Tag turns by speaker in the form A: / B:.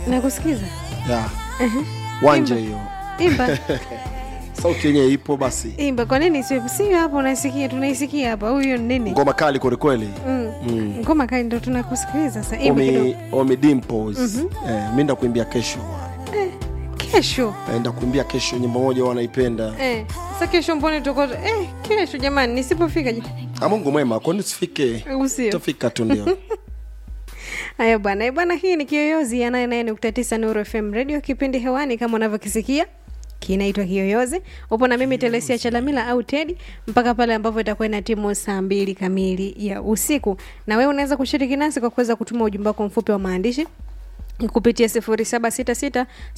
A: nakusikiza
B: ya wanje hiyo
A: imba
B: sauti yenyewe ipo basi
A: imba kwa nini sio sio hapo unaisikia tunaisikia hapa huyo ni nini
B: ngoma kali kwelikweli
A: Mm.
B: Mm.
A: ngoma kali ndo tunakusikiliza sasa imba kidogo
B: omi, omi dimples eh, mi ndakuimbia kesho
A: kesho
B: Eh, ndakuimbia kesho nyimbo moja wanaipenda
A: eh, sasa kesho mbone tuko eh, kesho jamani nisipofika je-
B: Ah, mungu mwema kwani usifike
A: usio
B: tafika tu ndio
A: haya bwana Eh, bwana hii ni kiyoyozi ya 99.9 Nuru FM radio kipindi hewani kama unavyokisikia kinaitwa kiyoyozi upo na mimi telesia chalamila au tedi mpaka pale ambapo itakuwa ina timu saa mbili kamili ya usiku na wewe unaweza kushiriki nasi kwa kuweza kutuma ujumbe wako mfupi wa maandishi kupitia 0766